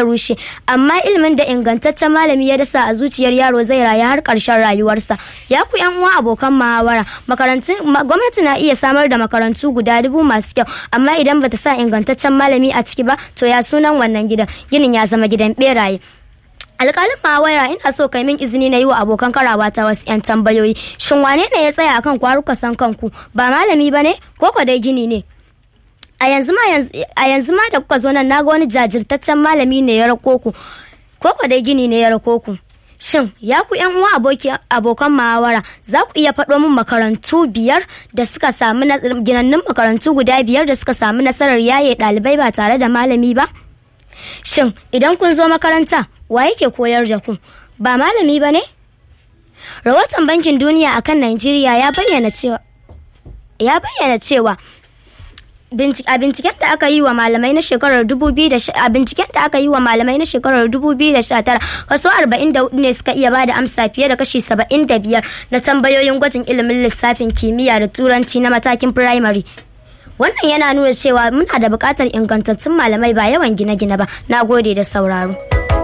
rushe amma ilimin da ingantaccen malami ya dasa a zuciyar yaro zai rayu har ƙarshen rayuwarsa ya ku yan uwa abokan muhawara makarantun gwamnati na iya samar da makarantu guda dubu masu kyau amma idan bata sa ingantaccen malami a ciki ba to ya sunan wannan gidan ginin ya zama gidan beraye alƙalin mawaya ina so kai min izini na yi wa abokan karawa ta wasu 'yan tambayoyi shin wane ne ya tsaya akan kwaruka san kanku ba malami ba ne ko ko dai gini ne a yanzu ma da kuka zo nan naga wani jajirtaccen malami ne ya rako ku ko ko dai gini ne ya rako ku shin ya ku yan uwa abokan muhawara za ku iya faɗo min makarantu biyar da suka samu ginannun makarantu guda biyar da suka samu nasarar yaye ɗalibai ba tare da malami ba shin idan kun zo makaranta wa yake koyar da ku ba malami ba ne rahoton bankin duniya akan najeriya ya bayyana cewa ya bayyana cewa a binciken da aka yi wa malamai na shekarar 2000 a binciken da aka yi wa malamai na shekarar 2019 kaso 44 ne suka iya bada amsa fiye da kashi 75 na tambayoyin gwajin ilimin lissafin kimiyya da turanci na matakin firamare wannan yana nuna cewa muna da buƙatar ingantattun malamai ba yawan gine-gine ba na gode da sauraro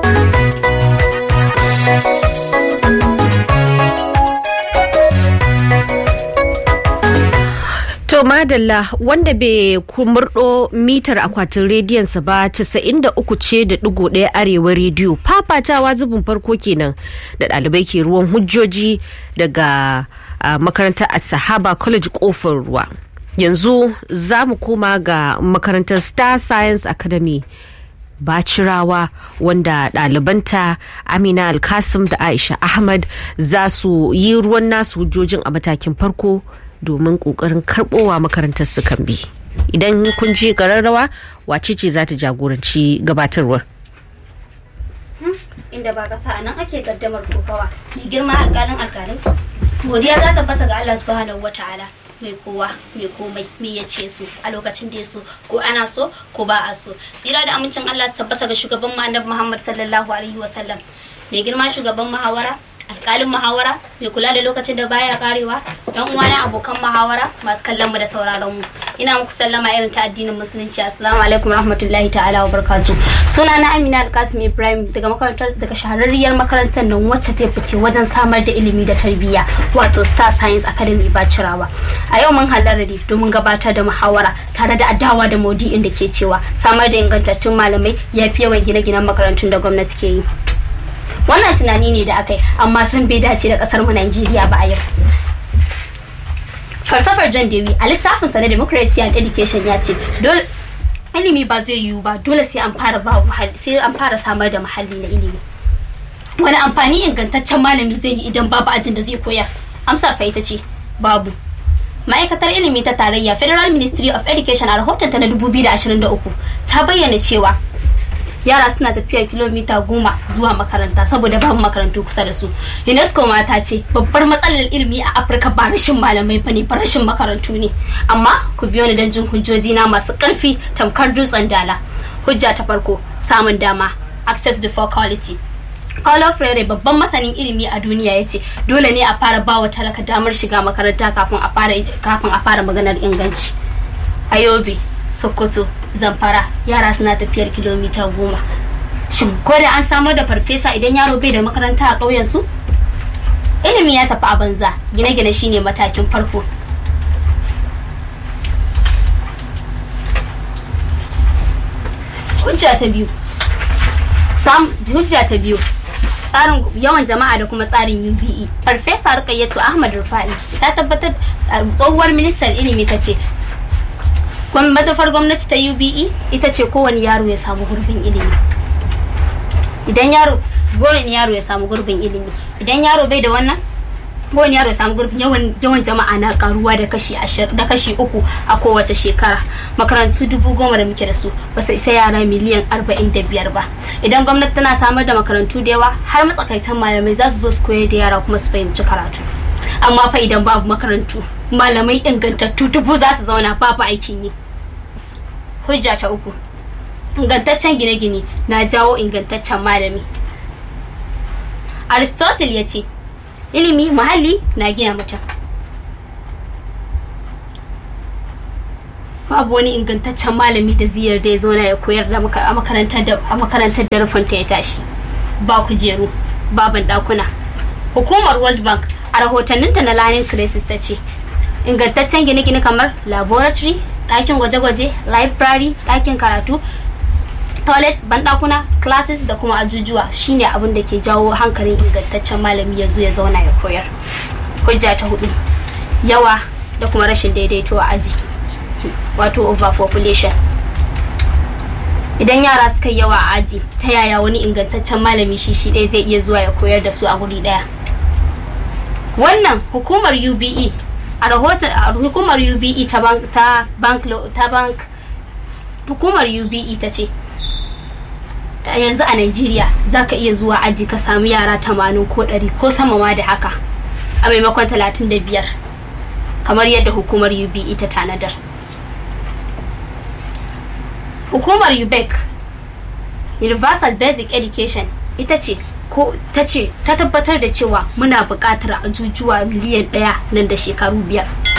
To madalla wanda bai kumurdo mitar akwatin rediyonsa ba 93 ce da digo ɗaya arewa rediyo fafatawa zubin farko kenan da ɗalibai ke ruwan hujjoji daga makarantar asahaba college kofar ruwa yanzu za mu koma ga makarantar star science academy bacirawa wanda ɗalibanta amina alkasim da aisha ahmad za su yi ruwan nasu hujjojin a matakin farko domin kokarin karbowa makarantar su kan bi idan kun ji kararrawa wace ce za ta jagoranci gabatarwar inda ba kasa nan ake kaddamar kokawa mai girma alkalin alkalin godiya za ta fasa ga Allah subhanahu wataala mai kowa mai komai mai ya ce su a lokacin da ya so ko ana so ko ba a so tsira da amincin Allah su tabbata ga shugaban mu annabi Muhammad sallallahu alaihi wasallam mai girma shugaban muhawara alkalin muhawara mai kula da lokacin da baya karewa dan uwana abokan muhawara masu kallon mu da sauraron mu ina muku sallama irin ta addinin musulunci assalamu alaikum rahmatullahi ta'ala wa barakatuh suna na Amina Alkasim Ibrahim daga makarantar daga shahararriyar makarantar nan wacce ta fice wajen samar da ilimi da tarbiyya wato Star Science Academy Bacirawa a yau mun halarra ne domin gabatar da muhawara tare da adawa da maudu'in da ke cewa samar da ingantattun malamai ya fi yawan gine-ginen makarantun da gwamnati ke yi wannan tunani ne da aka yi amma sun bai dace da kasar mu Najeriya ba a yau falsafar John Dewey a littafinsa na Democracy and Education ya ce dole ilimi ba zai yiwu ba dole sai an fara ba sai an fara samar da muhalli na ilimi wani amfani ingantaccen malami zai yi idan babu ajin da zai koyar amsar fa ita ce babu ma'aikatar ilimi ta tarayya federal ministry of education a rahotonta na 2023 ta bayyana cewa yara suna tafiya kilomita goma zuwa makaranta saboda babu makarantu kusa da su unesco ma ta ce babbar matsalar ilimi a afirka ba rashin malamai ba ne ba rashin makarantu ne amma ku biyo ni don jin hujjoji na masu karfi tamkar dutsen dala hujja ta farko samun dama access before quality Paulo Freire babban masanin ilimi a duniya ya ce dole ne a fara bawa talaka damar shiga makaranta kafin a fara kafin a fara maganar inganci. Ayobe, Sokoto, Zamfara yara suna tafiyar kilomita goma. Shin ko da an samar da farfesa idan yaro bai da makaranta a ƙauyen su? Ilimi ya tafi a banza, gine-gine shine matakin farko. Hujja ta biyu. Sam hujja ta biyu. tsarin yawan jama'a da kuma tsarin UBE. Farfesa Rukayyatu Ahmad Rufa'i ta tabbatar tsohuwar ministan ilimi ta ce manufar gwamnati ta UBE ita ce kowane yaro ya samu gurbin ilimi. Idan yaro kowane yaro ya samu gurbin ilimi idan yaro bai da wannan kowane yaro ya samu gurbin yawan yawan jama'a na karuwa da kashi da kashi uku a kowace shekara makarantu dubu goma da muke da su ba su isa yara miliyan arba'in da biyar ba idan gwamnati tana samar da makarantu da yawa har matsakaitan malamai za su zo su koyar da yara kuma su fahimci karatu amma fa idan babu makarantu malamai ingantattu dubu za su zauna babu aikin yi hujja ta uku ingantaccen gine-gine na jawo ingantaccen malami aristotle ya ce ilimi muhalli na gina mutum babu wani ingantaccen malami da zai yarda ya zauna ya koyar da a makarantar da a makarantar da rufinta ya tashi ba kujeru baban dakuna hukumar world bank a rahotanninta na lanin crisis ta ce ingantaccen gine-gine kamar laboratory ɗakin gwaje-gwaje library ɗakin karatu toilet bandakuna classes da kuma ajujuwa shine abin da ke jawo hankalin ingantaccen malami ya zo ya zauna ya koyar hujja ta hudu yawa da kuma rashin daidaito a aji wato overpopulation idan yara suka yawa a aji ta yaya wani ingantaccen malami shi shi ɗaya zai iya zuwa ya koyar da su a guri ɗaya wannan hukumar ube a rahoton hukumar ube ta bank ta bank ta bank hukumar ube ta ce yanzu a Najeriya za ka iya zuwa aji ka samu yara tamanin ko ɗari ko sama ma da haka a maimakon talatin da biyar kamar yadda hukumar UBE ta tanadar. Hukumar UBEC Universal Basic Education ita ce ko ta ce ta tabbatar da cewa muna buƙatar ajujuwa miliyan ɗaya nan da shekaru biyar.